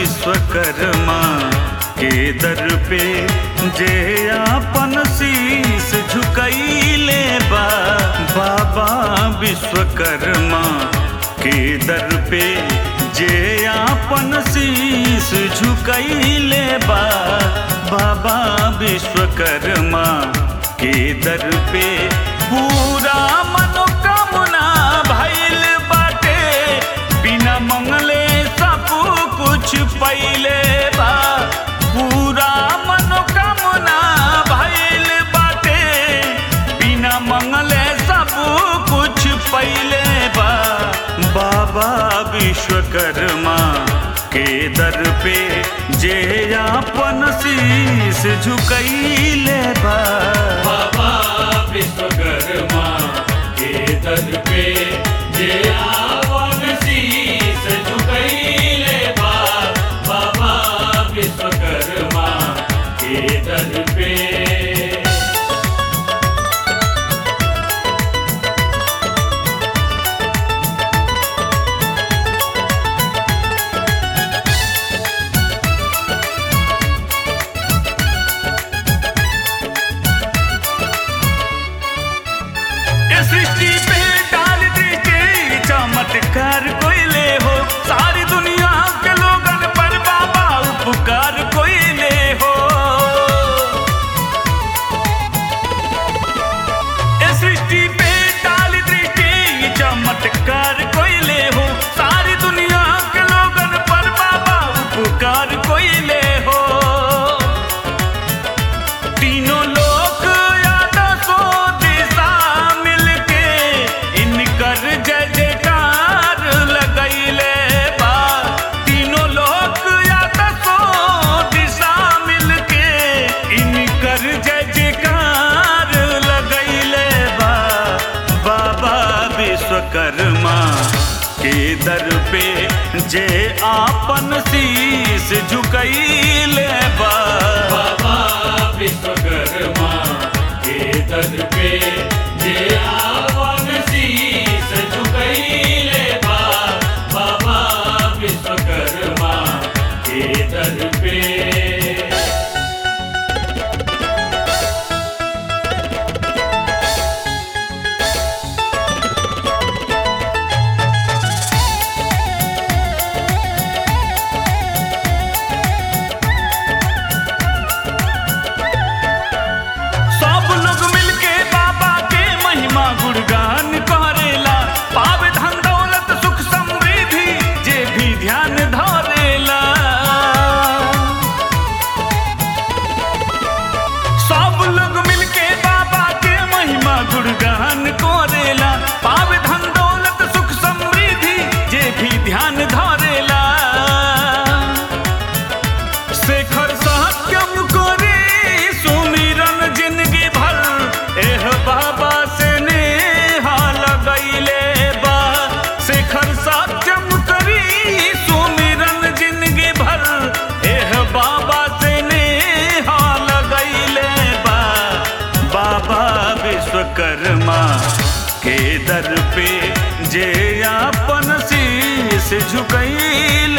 विश्वकर्मा के दर पे जे आपन शीस झुकैले बा बाबा विश्वकर्मा के दर पे जे आपन शीस झुकैले बा बाबा विश्वकर्मा के दर पे पूरा मनोकामना भइल बाटे बिना मंगले सब कुछ पहिले बा पूरा मनोकामना भइल बाटे बिना मंगले सब कुछ पहिले बा बाबा विश्वकर्मा के दर पे जे आपन शीस झुकैले बा बाबा विश्वकर्मा के दर पे जे आवन शीस झुकैले बा बाबा विश्वकर्मा के दर पे ये सृष्टि पे डाल दीजिए चमत्कार कोई ले हो सारी दुनिया के लोगन पर बाबा उपकार कोई ले हो ये सृष्टि पे डाल दीजिए चमत्कार कोई ले हो सारी दुनिया के लोगन पर बाबा उपकार कोई ले हो तीनों लोक या दसों दिशा मिलके इनकर जय जयकार लगैले बा तीनों लोक या दसों दिशा मिलके इनकर जय जयकार लगैले बा बाबा विश्वकर्मा के दर पे जे आपन शीस झुकैले बा बाबा विश्वकर्मा के दर पे जे आवन शीस झुकैले बा बाबा विश्वकर्मा के दर पे सब लोग मिलके बाबा के महिमा गुणगान करेला पावे धन दौलत सुख समृद्धि जे भी ध्यान धरेला सब लोग मिलके बाबा के महिमा गुणगान करेला पावे धन दौलत सुख समृद्धि जे भी ध्यान धरेला शेखर सत्यम करे सुमिरन जिंदगी भर एह बाबा से नेहा लगैले बा शेखर सत्यम करी सुमिरन जिंदगी भर एह बाबा से नेहा लगैले बा बाबा विश्वकर्मा के दर पे जे आपन शीस झुकैले